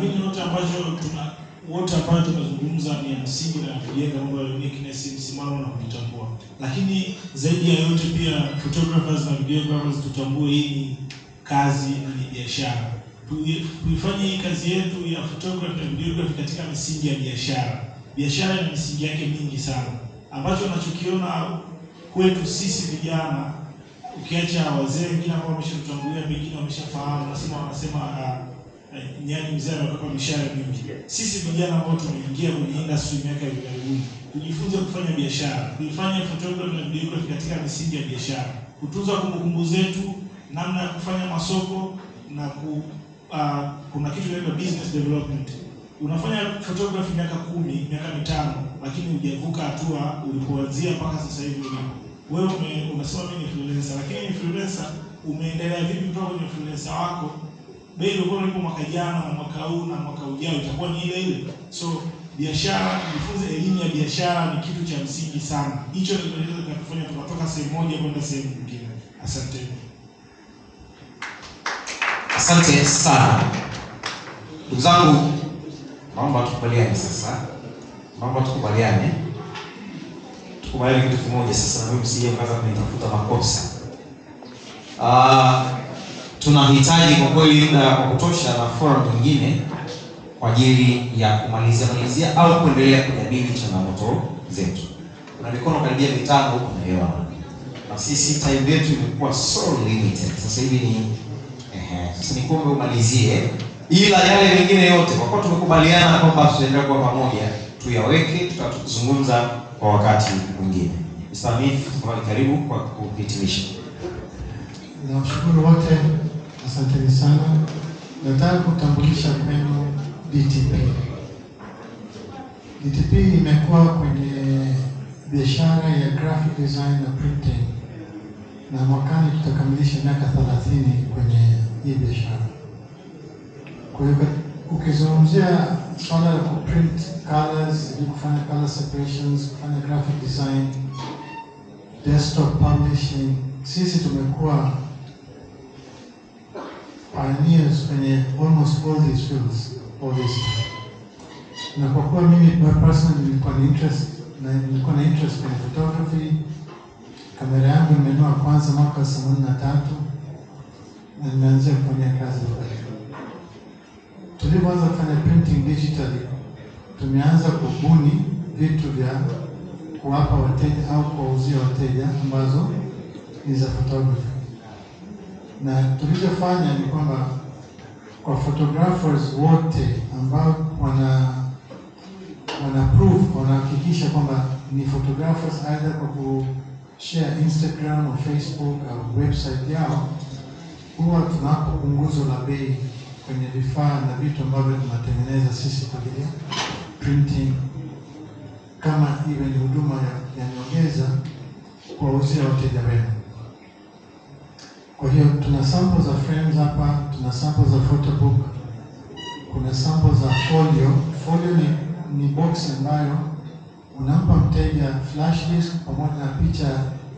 naamini wote ambacho tuna wote ambayo tumezungumza ni ya msingi na kujenga mambo ya uniqueness, msimamo na kujitambua. Lakini zaidi ya yote pia photographers na videographers tutambue hii ni kazi na ni biashara. Tui- Tuifanye hii kazi yetu ya photography na videography katika misingi ya biashara. Biashara ina misingi yake mingi sana. Ambacho nachokiona kwetu sisi vijana ukiacha wazee wengine ambao wameshatutangulia pengine wameshafahamu, nasema wanasema uh, uh, nyani mzee amekapa mishahara mingi. Sisi vijana ambao tumeingia kwenye industry miaka ya hivi karibuni, kujifunza kufanya biashara, kuifanya photography na videography katika misingi ya biashara, kutunza kumbukumbu zetu, namna ya kufanya masoko na ku, uh, kuna kitu kinaitwa business development. Unafanya photography miaka kumi, miaka mitano, lakini hujavuka hatua ulipoanzia mpaka sasa hivi ulipo wewe ume, unasema mimi ni influencer, lakini influencer umeendelea vipi kutoka kwenye influencer wako? Bei ilikuwa ilipo mwaka jana na mwaka huu na mwaka ujao itakuwa ni ile ile. So biashara, kujifunza elimu ya biashara ni kitu cha msingi sana. Hicho ndio kinaweza kutufanya tukatoka sehemu moja kwenda sehemu nyingine. Asante. Asante sana ndugu zangu, naomba tukubaliane sasa, naomba tukubaliane, tukubaliane kitu kimoja sasa, na mimi msije mkaanza kunitafuta makosa. Ah, tunahitaji kwa kweli muda wa kutosha na forum nyingine kwa ajili ya kumalizia malizia au kuendelea kujadili changamoto zetu. Kuna mikono karibia mitano huko naiona, na sisi time yetu imekuwa so limited. Sasa hivi ni Ehe, sasa nikuombe umalizie, ila yale mengine yote kwa kuwa tumekubaliana kwamba tutaendelea kuwa pamoja, tuyaweke, tutazungumza kwa wakati mwingine. Mr. Hanif, tafadhali karibu kwa kuhitimisha. Nawashukuru wote, asanteni sana. Nataka kutambulisha kwenu DTP. DTP imekuwa kwenye biashara ya graphic design na printing, na mwakani tutakamilisha miaka 30 kwenye hii biashara. Kwa hiyo ukizungumzia swala la kuprint colors, ili kufanya color separations, kufanya graphic design, desktop publishing, sisi tumekuwa pioneers kwenye almost all these fields all this time. Na kwa kuwa mimi personally nilikuwa na interest na nilikuwa na interest kwenye photography, kamera yangu nimenunua kwanza mwaka wa themanini na tatu na nimeanzia kufanya kazi pale. Tulipoanza kufanya printing digitally, tumeanza kubuni vitu vya kuwapa wateja au kuwauzia wateja ambazo ni za photography na tulichofanya ni kwamba kwa photographers wote ambao wana wana proof wanahakikisha kwamba ni photographers either kwa kushare Instagram au Facebook au website yao, huwa tunawapa punguzo la bei kwenye vifaa na vitu ambavyo tunatengeneza sisi kwa ajili ya printing, kama iwe ni huduma ya, ya nyongeza kuwauzia wateja wenu. Kwa hiyo tuna sample za frames hapa, tuna sample za photobook, kuna sample za folio. Folio ni, ni box ambayo unampa mteja flash disk pamoja na picha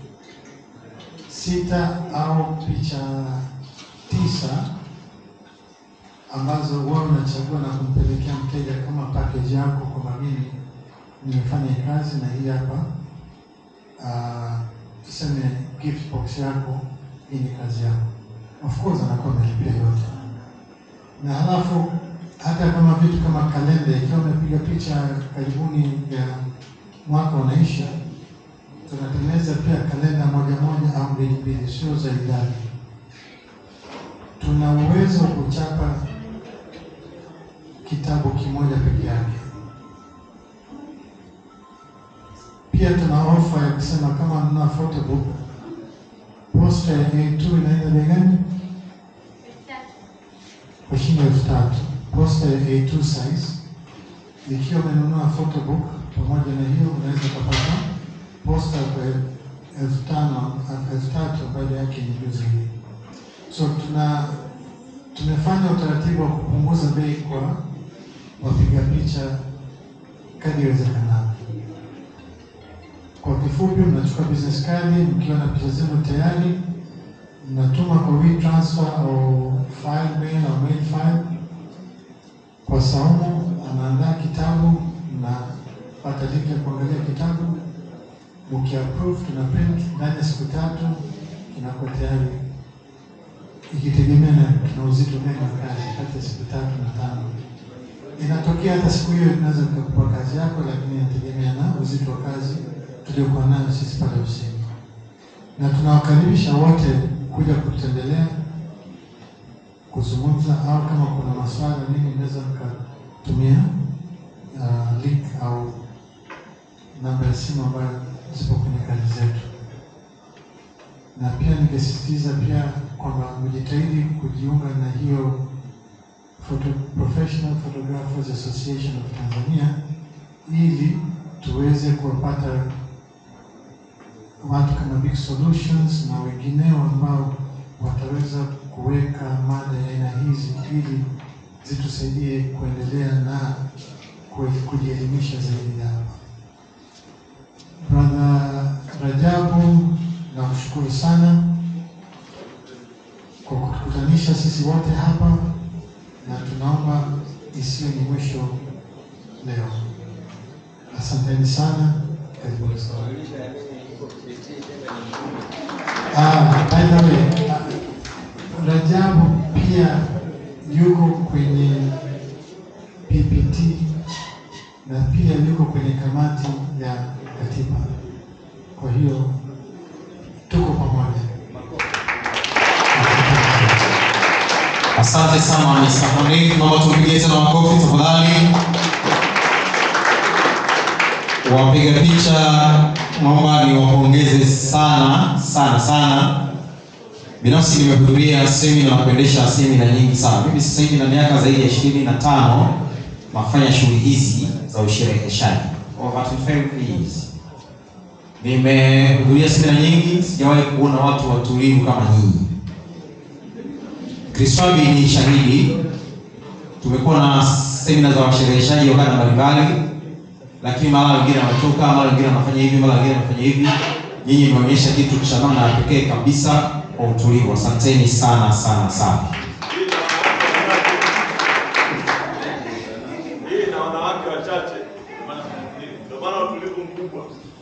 sita au picha tisa ambazo wewe unachagua na kumpelekea mteja kama package yako, kwamba mimi nimefanya hii kazi na hii hapa ah, tuseme gift box yako hii ni kazi yako. Of course anakuwa amelipia yote, na halafu hata kama vitu kama kalenda, ikiwa umepiga picha karibuni ya mwaka unaisha, tunatengeneza pia kalenda moja moja au mbili mbili, sio za idadi. Tuna uwezo wa kuchapa kitabu kimoja peke yake. Pia tuna ofa ya kusema kama mna photobook posta ya A2 inaenda bei gani? Kwa shilingi elfu tatu. Posta ya A2 size, ikiwa umenunua photobook pamoja na hiyo, unaweza kupata posta kwa elfu tano elfu tatu ambayo yake ni juu zaidi. So tuna tumefanya utaratibu wa kupunguza bei kwa wapiga picha kadri iwezekanavyo. Kwa kifupi, mnachukua business card mkiwa na picha zenu tayari, mnatuma kwa WeTransfer au file mail au mail file kwa kwa saumu anaandaa kitabu na pata link ya kuangalia kitabu. Mkiapprove tuna print ndani ya siku tatu, kinakuwa tayari, ikitegemea na kina uzito gani wa kazi, kati ya siku tatu na tano. Inatokea hata siku hiyo tunaweza tukakupa kazi yako, lakini inategemea na uzito wa kazi tuliokuwa nayo sisi pale ofisini, na tunawakaribisha wote kuja kutembelea kuzungumza au kama kuna maswala nini, mnaweza mkatumia uh, link au namba ya simu ambayo zipo kwenye kazi zetu, na pia ningesisitiza pia kwamba mjitahidi kujiunga na hiyo Photo, Professional Photographers Association of Tanzania ili tuweze kuwapata watu kama Big Solutions na wengineo ambao wataweza kuweka mada ya aina hizi ili zitusaidie kuendelea na ku- kujielimisha zaidi hapa. Brother Rajabu, nakushukuru sana kwa kutukutanisha sisi wote hapa, na tunaomba isiwe ni mwisho leo. Asanteni sana, karibuni sana. Ah, by the way, ah, Rajabu pia yuko kwenye PPT na pia yuko kwenye kamati ya katiba. Kwa hiyo tuko pamoja. Asante sana Mr. Monik, naomba tumpigie tena makofi tafadhali. Wapiga picha, naomba niwapongeze sana sana sana. Binafsi nimehudhuria semina na kuendesha semina nyingi sana. Mimi sasa hivi na miaka zaidi ya ishirini na tano nafanya shughuli hizi za ushereheshaji over 25 years. Nimehudhuria semina nyingi, sijawahi kuona watu watulivu kama nyinyi. Kriswabi ni shahidi. Tumekuwa na semina za washereheshaji wa kada mbalimbali, lakini mara wengine wanatoka, mara wengine wanafanya hivi, mara wengine wanafanya hivi. Nyinyi mmeonyesha kitu cha namna ya pekee kabisa kwa utulivu. Asanteni sana sana sana. Hii na wanawake wachache, ndio maana utulivu mkubwa.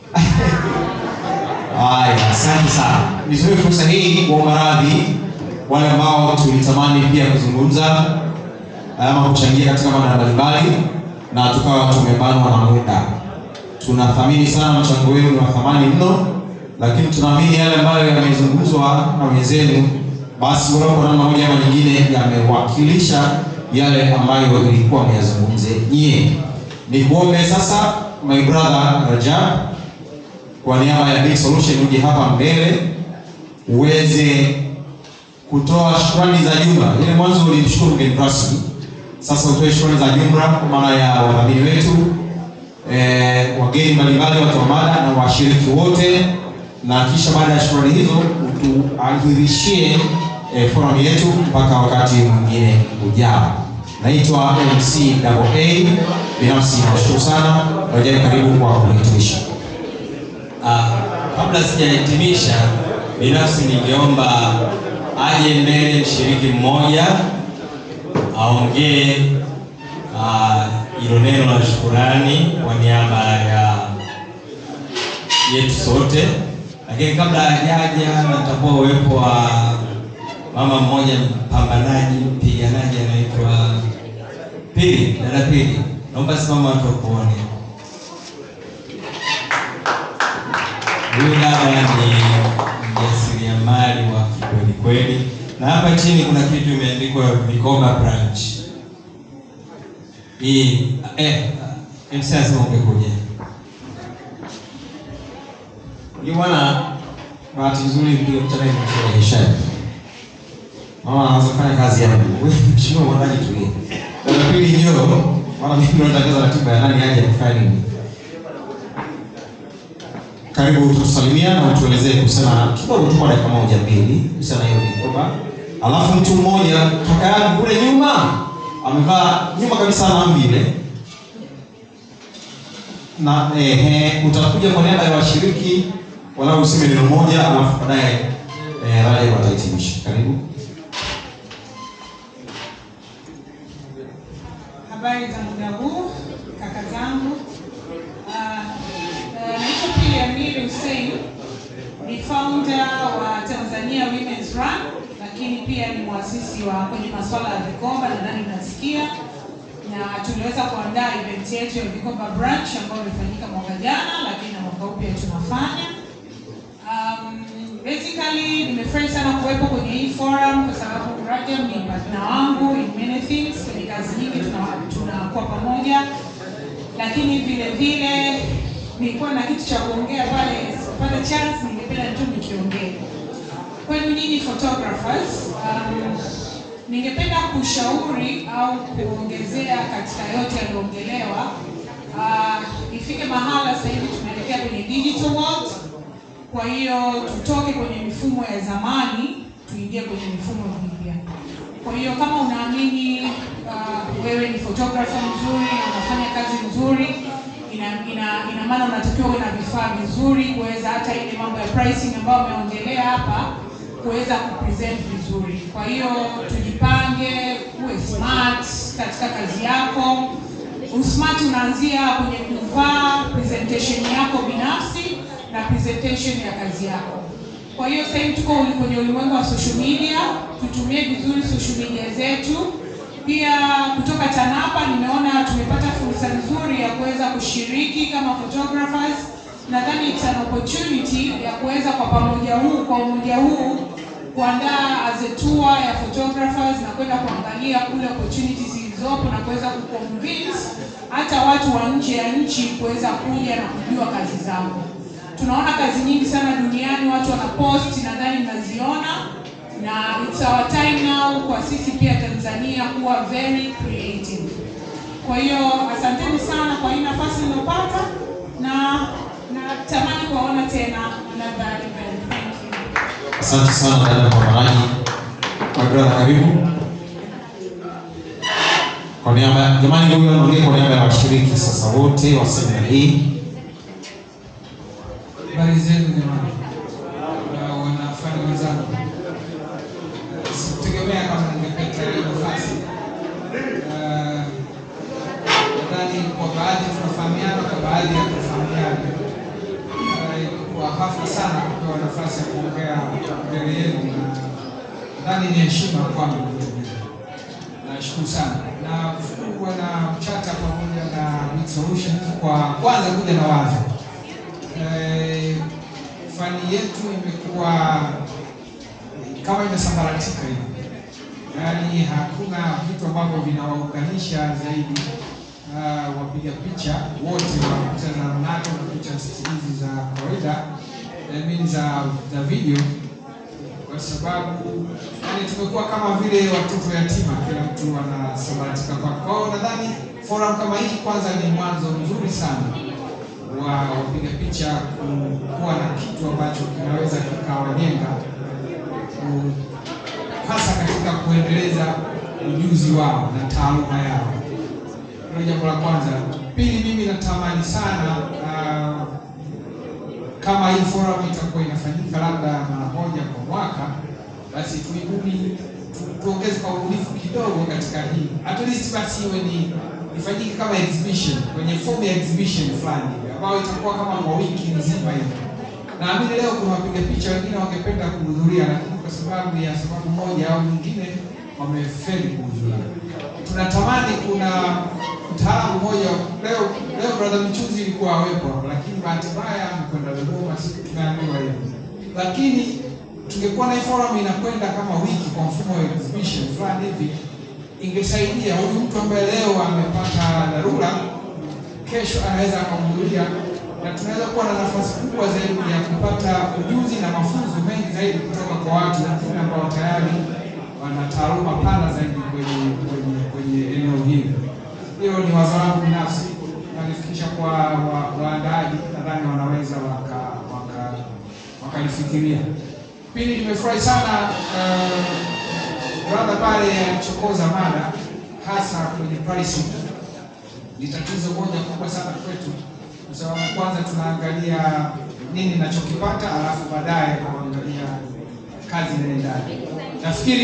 Haya, asante sana. Nitumie fursa hii kuomba radhi wale ambao tulitamani pia kuzungumza ama kuchangia katika mada mbalimbali na tukawa tumebanwa na muda. Tunathamini sana mchango wenu, ni wa thamani mno, lakini tunaamini yale ambayo yamezungumzwa na wenzenu, basi walau kwa namna moja ama nyingine yamewakilisha yale ambayo ilikuwa meyazungumze nyie. Ni kuombe sasa, my brother Rajab, kwa niaba ya Big Solution uje hapa mbele uweze kutoa shukrani za jumla. Ile mwanzo ulimshukuru mgeni rasmi, sasa utoe shukrani za jumla kwa maana ya wadhamini wetu eh, wageni mbalimbali, watu wa mada na washiriki wote, na kisha baada ya shukrani hizo utuahirishie eh, forum yetu mpaka wakati mwingine ujao. Naitwa MC Double A. Binafsi nashukuru sana. Rajai, karibu kwa kuhitimisha. Ah, kabla sijahitimisha, binafsi ningeomba aje mbele mshiriki mmoja aongee ah, hilo neno la shukurani kwa niaba ya yetu sote, lakini kabla hajaja, natakuwa uwepo wa mama mmoja mpambanaji, mpiganaji anaitwa Pili, dada Pili, naomba simama watu wakuone. Huyu dada ni mjasiriamali wa kikweli kweli, na hapa chini kuna kitu imeandikwa Vikoba branch. Hii eh, MC anasema ungekuja. Ni bwana, bahati nzuri ndio mtaka nimeshereheshaji. Mama anaanza kufanya kazi yangu. Wewe mheshimiwa mwandaji tulie. Dada pili njoo, maana mimi ndo natangaza ratiba ya nani aje kufanya nini. Karibu utusalimia na utuelezee kuhusiana kidogo tu kwa dakika moja mbili kuhusiana na hiyo mikoba. Alafu mtu mmoja kaka yangu kule nyuma amevaa nyuma kabisa na mbile na ehe, utakuja kwa niaba ya washiriki walau useme neno moja, alafu baadaye eh, Rajab watahitimisha. Karibu. Habari za muda huu kaka zangu. Ah, ah, Naitwa Pili Amiri Hussein, ni founder wa Tanzania Women's Run, lakini pia ni mwasisi wa kwenye masuala ya vikoba, nadhani nasikia, na tuliweza kuandaa event yetu ya vikoba branch ambayo ilifanyika mwaka jana, lakini na mwaka huu pia tunafanya Um, basically nimefurahi sana kuwepo kwenye hii forum kwa sababu Rajab ni partner wangu in many things, kwenye kazi nyingi tuna- tunakuwa pamoja, lakini vile vile nilikuwa na kitu cha kuongea pale, pale chance ningependa tu nikiongee kwenu nyinyi photographers. Um, ningependa kushauri au kuongezea katika yote yaliyoongelewa. Uh, ifike mahala sasa hivi tunaelekea kwenye digital world kwa hiyo tutoke kwenye mifumo ya zamani tuingie kwenye mifumo mipya. Kwa hiyo kama unaamini uh, wewe ni photographer mzuri na unafanya kazi nzuri, ina ina, ina maana unatakiwa uwe na vifaa vizuri kuweza hata ile mambo ya pricing ambayo ameongelea hapa kuweza kupresent vizuri. Kwa hiyo tujipange, uwe smart katika kazi yako. Usmart unaanzia kwenye kuvaa presentation yako binafsi na presentation ya kazi yako. Kwa hiyo sasa hivi tuko uli- kwenye ulimwengu wa social media, tutumie vizuri social media zetu. Pia kutoka TANAPA nimeona tumepata fursa nzuri ya kuweza kushiriki kama photographers. Nadhani it's an opportunity ya kuweza kwa pamoja huu kwa umoja huu kuandaa as a tour ya photographers na kwenda kuangalia kule opportunities zilizopo na kuweza kuconvince hata watu wa nje ya nchi kuweza kuja na kujua kazi zao. Tunaona kazi nyingi sana duniani watu wanapost, nadhani mnaziona, na it's our time now kwa sisi pia Tanzania kuwa very creative. Kwa hiyo asanteni sana kwa hii nafasi niliyopata na natamani kuwaona tena another event. Thank you. Asante sana dada kwa maraji. Kwa brother karibu. Kwa niaba jamani, ndio huyo anaongea kwa niaba ya washiriki sasa wote wa semina hii. Habari zenu jamani, na wanafanya wenzangu, sikutegemea kama ningepata hii nafasi. Ah, Nadhani kwa baadhi tunafahamiana, kwa baadhi hatufahamiana. Ah, Kwa hafla sana kupewa nafasi ya kuongea mbele yenu, na nadhani ni heshima kwangu vile vile. Nashukuru sana na kushukuru Bwana Mchata pamoja na Big Solutions kwa kwanza kuja na wazo Eh, fani yetu imekuwa kama imesambaratika hivi, yaani hakuna vitu ambavyo vinawaunganisha zaidi ah, wapiga picha wote wa picha za mnato na picha hizi za kawaida I mean za za video, kwa sababu yani tumekuwa kama vile watoto yatima, kila mtu anasambaratika kwake. Kwa hiyo nadhani forum kama hii kwanza ni mwanzo mzuri sana wa wapiga picha ku- kuwa na kitu ambacho kinaweza kikawajenga ku- hasa katika kuendeleza ujuzi wao na taaluma yao. Hilo jambo la kwanza. Pili, mimi natamani sana ah, kama hii forum itakuwa inafanyika labda mara moja kwa mwaka, basi tuibuni tu- tuongeze kwa ubunifu kidogo katika hii, at least basi iwe ni ifanyike kama exhibition kwenye form ya exhibition fulani ambayo itakuwa kama kwa wiki nzima hivi. Naamini leo kuna wapiga picha wengine wangependa kuhudhuria, lakini kwa sababu ya sababu moja au nyingine wamefeli kuhudhuria. Tunatamani kuna mtaalamu mmoja leo leo brother Mchuzi ilikuwa awepo hapo, lakini bahati mbaya amekwenda Dodoma, sisi tumeambiwa hivyo. Lakini tungekuwa na hii forum inakwenda kama wiki kwa mfumo wa exhibition fulani hivi, ingesaidia huyu mtu ambaye leo amepata dharura, kesho anaweza akahudhuria na tunaweza kuwa na nafasi kubwa zaidi ya kupata ujuzi na mafunzo mengi zaidi kutoka kwa watu wengine ambao tayari wana taaluma pana zaidi kwenye kwenye kwenye eneo hili. Hilo ni wazo langu binafsi, nalifikisha kwa wa- waandaaji, nadhani wanaweza waka waka wakalifikiria. Pili, nimefurahi sana uh, brother pale alichokoza mada hasa kwenye pricing. Ni tatizo moja kubwa sana kwetu, kwa sababu kwanza tunaangalia nini nachokipata, alafu baadaye kuangalia kazi inaendaje. Nafikiri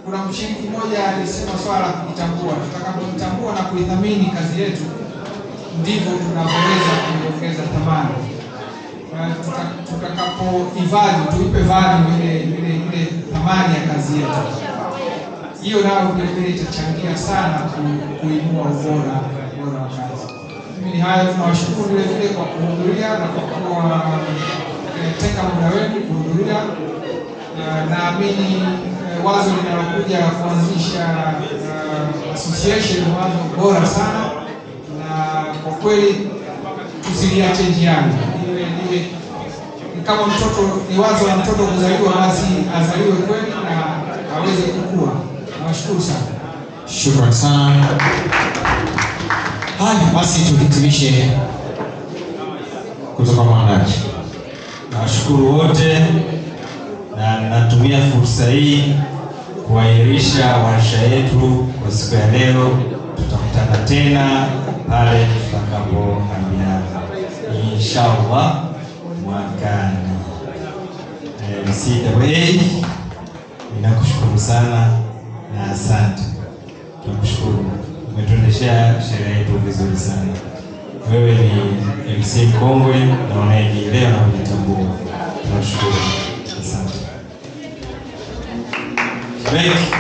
kuna mshiriki mmoja alisema swala la kujitambua. Tutakapojitambua na kuidhamini kazi yetu, ndivyo tunavyoweza kuiongeza thamani. Uh, tuta- tutakapoivali tuipe value ile ile ile thamani ya kazi yetu, hiyo nayo vile vile itachangia sana ku- kuinua ubora ubora wa kazi. Mimi ni hayo, tunawashukuru vile vile kwa kuhudhuria na kwa kuwa eh, tenga muda wenu kuhudhuria. Uh, naamini eh, wazo linalokuja kuanzisha uh, association ni wazo bora sana, na kwa kweli tusiliache njiani. Iwe iwe ni kama mtoto, ni wazo la mtoto kuzaliwa, basi azaliwe kweli na aweze kukua. Nawashukuru sana. Shukrani sana. Haya basi, tuhitimishe kutoka mwandaji. Nawashukuru wote na natumia fursa hii kuahirisha warsha yetu kwa siku ya leo. Tutakutana tena pale tutakapoambiana inshallah mwakani. Eh, MCAA, ninakushukuru sana na asante. Tunakushukuru, umetuendeshea sherehe yetu vizuri sana. Wewe ni MC mkongwe na unayejielewa na kujitambua. Tunashukuru, asante. Break.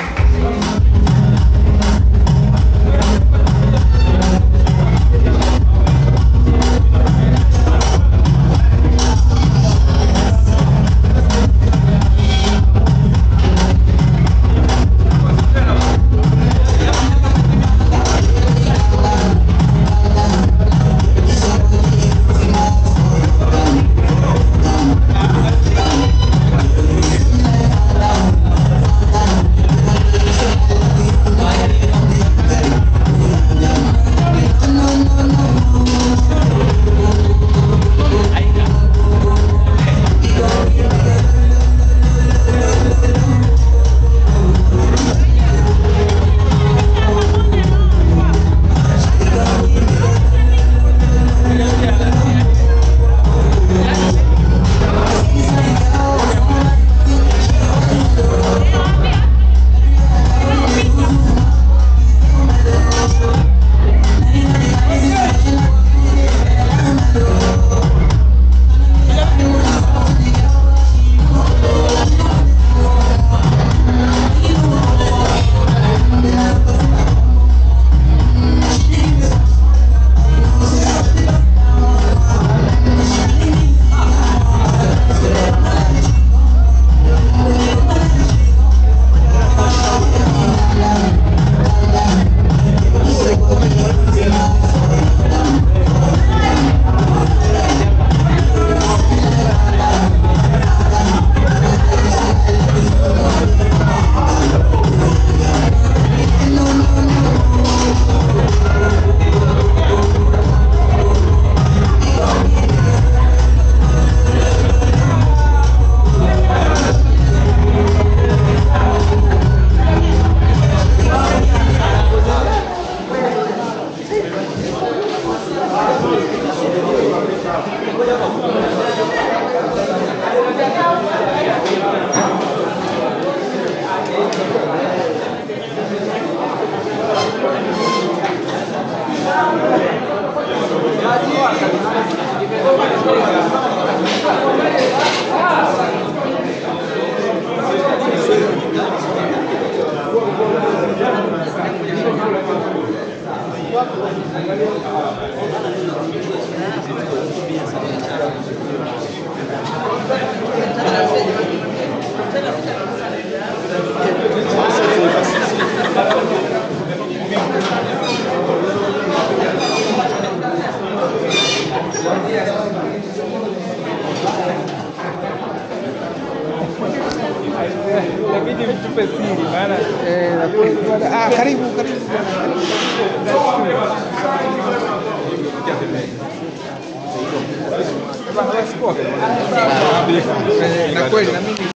Inabidi mtupe siri maana ah, karibu karibu na kweli na mimi